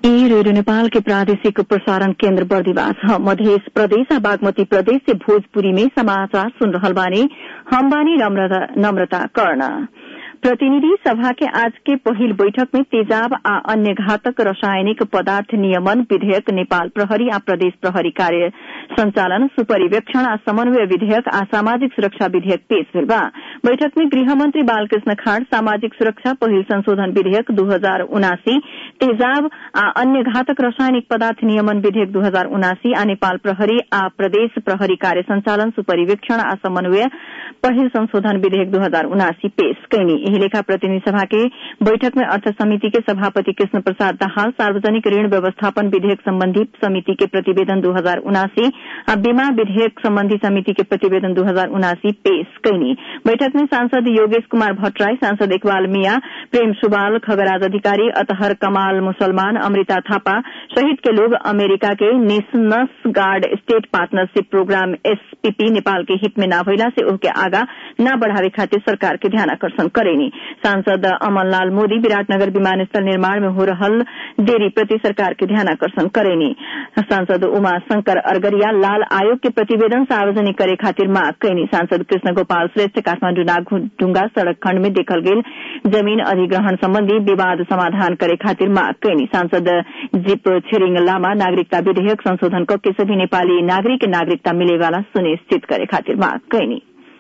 ई रेडियो नेपाल के प्रादेशिक प्रसारण केन्द्र बर्दिवास ह मध्य प्रदेश आ बागमती प्रदेश से भोजपुरी में समाचार सुन रहल बानी हम बानी नम्रता कर्ण प्रतिनिधि सभा के आज के पहिल बैठक में तेजाब आ अन्य घातक रासायनिक पदार्थ नियमन विधेयक नेपाल प्रहरी आ प्रदेश प्रहरी कार्य संचालन सुपरिवेक्षण आ समन्वय विधेयक आ सामाजिक सुरक्षा विधेयक पेश भेल बा बैठक में गृहमंत्री बालकृष्ण खाड़ सामाजिक सुरक्षा पहिल संशोधन विधेयक दू हजार उनासी तेजाब आ अन्य घातक रासायनिक पदार्थ नियमन विधेयक दू हजार उनासी आ नेपाल प्रहरी आ प्रदेश प्रहरी कार्य संचालन सुपरिवेक्षण आ समन्वय पहिल संशोधन विधेयक दू हजार उनासी पेश कैनी एही लेखा प्रतिनिधि सभा के बैठक में अर्थ समिति के सभापति कृष्ण प्रसाद दाहाल सार्वजनिक ऋण व्यवस्थापन विधेयक सम्बन्धी समिति के प्रतिवेदन दू हजार उनासी आ बीमा विधेयक सम्बन्धी समिति के प्रतिवेदन दू हजार उनासी पेश कैनी बैठक में सांसद योगेश कुमार भट्टराई सांसद इकबाल मिया प्रेम सुबाल खगराज अधिकारी अतहर कमाल मुसलमान अमृता थापा सहित के लोग अमेरिका के national guard state partnership program SPP Nepal के हित में न भइला से ओके आगा न बढ़ावे खातिर सरकार के ध्यान आकर्षण करेनी सांसद अमनलाल मोदी विराटनगर विमानस्थल निर्माण में हो रहल देरी प्रति सरकार के ध्यान आकर्षण करेनी सांसद उमा शंकर अरगरिया लाल आयोग के प्रतिवेदन सार्वजनिक करे खातिर मांग कैनी सांसद कृष्ण गोपाल श्रेष्ठ काठमाण्डु नागढुंगा सड़क खण्ड में देखल गेल जमीन अधिग्रहण सम्बन्धी विवाद समाधान करे खातिर मांग कैनी सांसद जीप छिरिङ लामा नागरिकता विधेयक संशोधन के सभी नेपाली नागरिक नागरिकता मिलेवाला सुनिश्चित करे खातिर मांग कैनी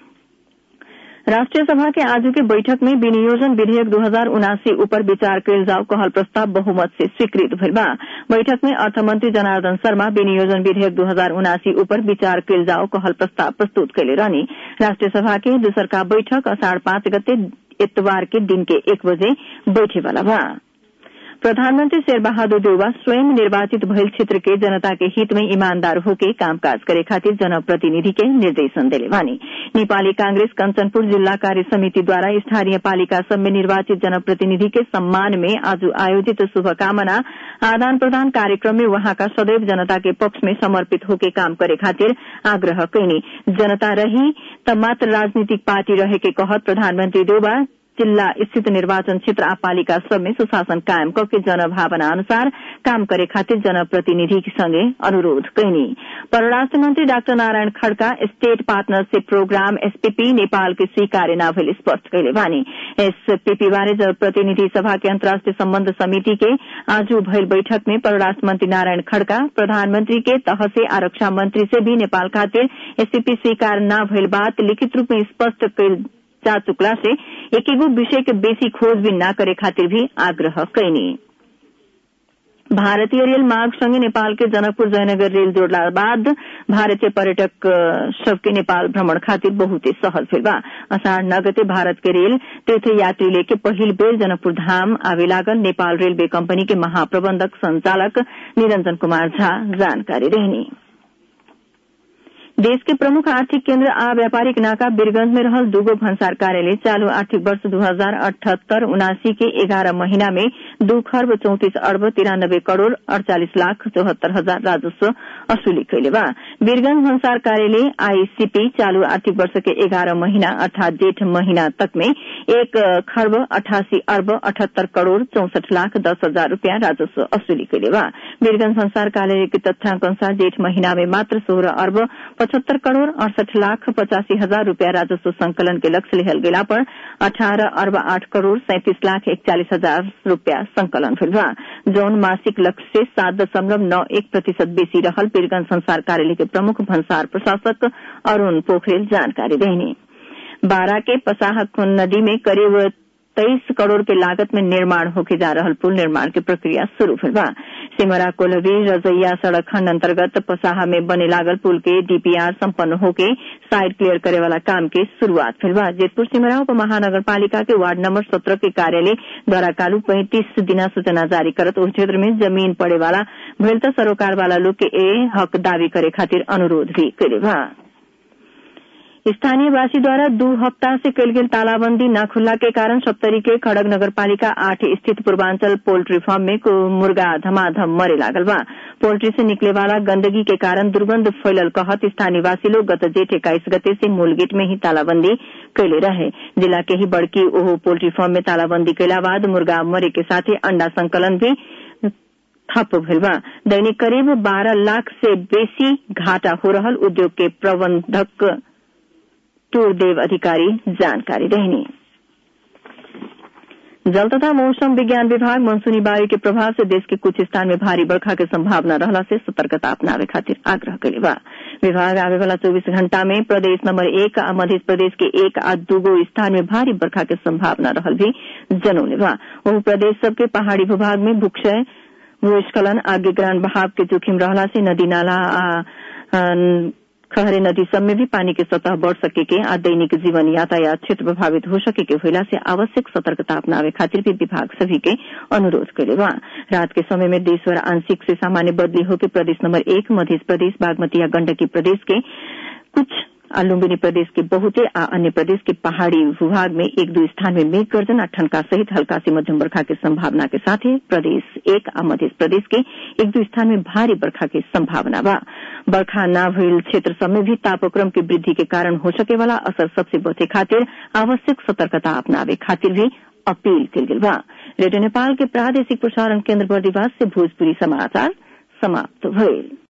राष्ट्रिय सभा के आज के बैठक में विनियोजन विधेयक दू हजार उनासी ऊपर विचार कयल जाओ कहल प्रस्ताव बहुमत से स्वीकृत भेल बा बैठक में अर्थमंत्री जनार्दन शर्मा विनियोजन विधेयक दू हजार उनासी ऊपर विचार कयल जाओ कहल प्रस्ताव प्रस्तुत कैले रहनी राष्ट्रिय सभा के दूसरका बैठक अषाढ़ पाँच गते इतवार के दिन के एक बजे बैठे वाला बा प्रधानमंत्री शेरबहादुर देउवा स्वयं निर्वाचित भइल क्षेत्र के जनता के हित में ईमानदार होके कामकाज करे खातिर जनप्रतिनिधि के निर्देशन देले बानी नेपाली कांग्रेस कंचनपुर जिल्ला कार्य समिति द्वारा स्थानीय पालिका सब में निर्वाचित जनप्रतिनिधि के सम्मान में आज आयोजित शुभकामना आदान प्रदान कार्यक्रम में वहाँका सदैव जनता के पक्ष में समर्पित होके काम करे खातिर आग्रह कैनी जनता रही त मात्र राजनीतिक पार्टी रहे के कहत प्रधानमंत्री देउवा जिल्ला स्थित निर्वाचन क्षेत्र आ पालिका सब में सुशासन कायम करके जनभावना अनुसार काम करे खातिर जनप्रतिनिधि संगे अनुरोध कैनी परराष्ट्र मंत्री doctor Narayan Khadka state partnership program SPP Nepal के स्वीकार्य न भेल स्पष्ट कैले बानी एसपीपी बारे जनप्रतिनिधि सभा के अन्तर्राष्ट्रिय सम्बन्ध समिति के आज भइल बैठक में परराष्ट्र मंत्री नारायण खड़का प्रधानमंत्री के तह से आरक्षा मंत्री से भी नेपाल खातिर एसपीपी स्वीकार न भइल बात लिखित रूप में स्पष्ट कैल जा चुकला से एक एगो विषय के बेसी खोजबीन न करे खातिर भी आग्रह कैनी भारतीय रेल मार्ग संगे नेपाल के जनकपुर जयनगर रेल जोड़ला बाद भारतीय पर्यटक सबके नेपाल भ्रमण खातिर बहुते सहज भेल बा अषाढ़ नगते भारत के रेल तीर्थ यात्री लेके पहिल बेर जनकपुर धाम आवे लागल नेपाल रेलवे कंपनी के महाप्रबंधक संचालक निरंजन कुमार झा जानकारी रहनी देश के प्रमुख आर्थिक केन्द्र आ व्यापारिक नाका वीरगंज में रहल दूगो भंसार कार्यालय चालू आर्थिक वर्ष दू हजार अठहत्तर उनासी के एगारह महीना में दू खर्ब चौतिस अर्ब तिरानब्बे करोड़ अड़चालिस लाख चौहत्तर हजार राजस्व असुली कैले बा वीरगंज भंसार कार्यालय आईसीपी चालू आर्थिक वर्ष के एगारह महीना अर्थात जेठ महीना तक में एक खर्ब अठासी अर्ब अठहत्तर करोड़ चौसठ लाख दस हजार रूपियाँ राजस्व असुली कैले बा वीरगंज भंसार कार्यालय के तथ्याङ्क अनुसार जेठ महीना में मात्र सोह्र अर्ब पचहत्तर करोड़ अड़सठ लाख पचासी हजार रूपया राजस्व संकलन के लक्ष्य लिहल गेला पर अठारह अर्ब आठ करोड़ सैंतीस लाख इकचालीस हजार रूपया संकलन भेल बा जौन मासिक लक्ष्य से सात दशमलव नौ एक प्रतिशत बेसी रहल पीरगंज संसार कार्यालय के प्रमुख भंसार प्रशासक अरूण पोखरेल जानकारी देनी बारा के पसाह नदी में करीब तेईस करोड़ के लागत में निर्माण होके जा रहल पुल निर्माण की प्रक्रिया शुरू भेल बा सिमरा कोलवी रजैया सड़क खंड अंतर्गत पसाहा में बने लागल पुल के डीपीआर संपन्न होके साइड क्लियर करे वाला काम के शुरुआत भेल बा जेतपुर सिमरा उप महानगर पालिका के वार्ड नंबर सत्रह के कार्यालय द्वारा कालू पैंतीस दिना सूचना जारी करत उस क्षेत्र में जमीन पड़े वाला भेल त सरोकार वाला लोग के ए हक दावी करे खातिर अनुरोध भी करे बा स्थानीयवासी द्वारा दू हफ्ता से कल गेल तालाबंदी न खुलला के कारण सप्तरी के खड़ग नगर पालिका आठ स्थित पूर्वांचल पोल्ट्री फार्म में मुर्गा धमाधम मरे लागल बा पोल्ट्री से निकले वाला गंदगी के कारण दुर्गंध फैलल कहत स्थानीयवासी लोग गत जेठ इक्कीस गते से मूल गेट में ही तालाबंदी कैले रहे जिला के ही बड़की ओहो पोल्ट्री फार्म में तालाबंदी कैला बाद मुर्गा मरे के साथ ही अंडा संकलन भी ठप्प भइल बा दैनिक करीब बारह लाख से बेसी घाटा हो रहल उद्योग के प्रबंधक टूरदेव अधिकारी जानकारी देहनी जल तथा मौसम विज्ञान विभाग मनसूनी वायु के प्रभाव से देश के कुछ स्थान में भारी बरखा के संभावना रहला से सतर्कता अपनावे खातिर आग्रह कइले बा विभाग आवे वाला 24 घंटा में प्रदेश नंबर एक आ मध्य प्रदेश के एक आ दूगो स्थान में भारी बरखा के संभावना रहल भी जनौले बा वह प्रदेश सबके पहाड़ी भूभाग में भूक्षय भूस्खलन आ गिगरान बहाव के जोखिम रहला से नदी नाला आ खहरे नदी सब में भी पानी के सतह बढ़ सके के आ दैनिक जीवन यातायात क्षेत्र प्रभावित हो सके के होला से आवश्यक सतर्कता अपनावे खातिर भी विभाग सभी के अनुरोध करे बा रात के समय में देशभर आंशिक से सामान्य बदली होकर प्रदेश नंबर एक मध्य प्रदेश बागमती या गंडकी प्रदेश के कुछ आ लुम्बिनी प्रदेश के बहुते आ अन्य प्रदेश के पहाड़ी भूभाग में एक दो स्थान में मेघ गर्जन आ ठनका सहित हल्का से मध्यम बरखा के संभावना के साथ ही प्रदेश एक आ मध्य प्रदेश के एक दो स्थान में भारी बरखा की संभावना बा बरखा न भइल क्षेत्र सब में भी तापक्रम की वृद्धि के कारण हो सके वाला असर सबसे बचे खातिर आवश्यक सतर्कता अपनावे खातिर भी अपील कल गेल बा रेडियो नेपाल के प्रादेशिक प्रसारण केन्द्र बर्दिवास से भोजपुरी समाचार समाप्त भइल